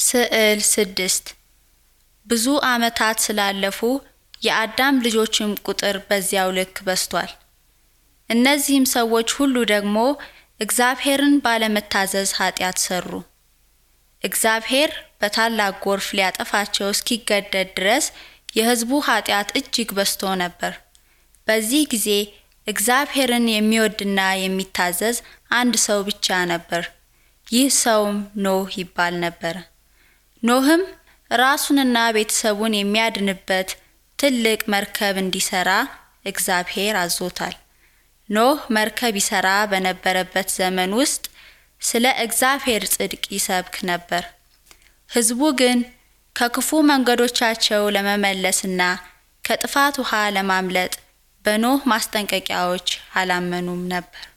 ስዕል ስድስት ብዙ ዓመታት ስላለፉ የአዳም ልጆችም ቁጥር በዚያው ልክ በዝቷል። እነዚህም ሰዎች ሁሉ ደግሞ እግዚአብሔርን ባለመታዘዝ ኃጢአት ሰሩ። እግዚአብሔር በታላቅ ጎርፍ ሊያጠፋቸው እስኪገደድ ድረስ የሕዝቡ ኃጢአት እጅግ በዝቶ ነበር። በዚህ ጊዜ እግዚአብሔርን የሚወድና የሚታዘዝ አንድ ሰው ብቻ ነበር። ይህ ሰውም ኖህ ይባል ነበር። ኖህም ራሱንና ቤተሰቡን የሚያድንበት ትልቅ መርከብ እንዲሰራ እግዚአብሔር አዞታል። ኖህ መርከብ ይሰራ በነበረበት ዘመን ውስጥ ስለ እግዚአብሔር ጽድቅ ይሰብክ ነበር። ሕዝቡ ግን ከክፉ መንገዶቻቸው ለመመለስና ከጥፋት ውሃ ለማምለጥ በኖህ ማስጠንቀቂያዎች አላመኑም ነበር።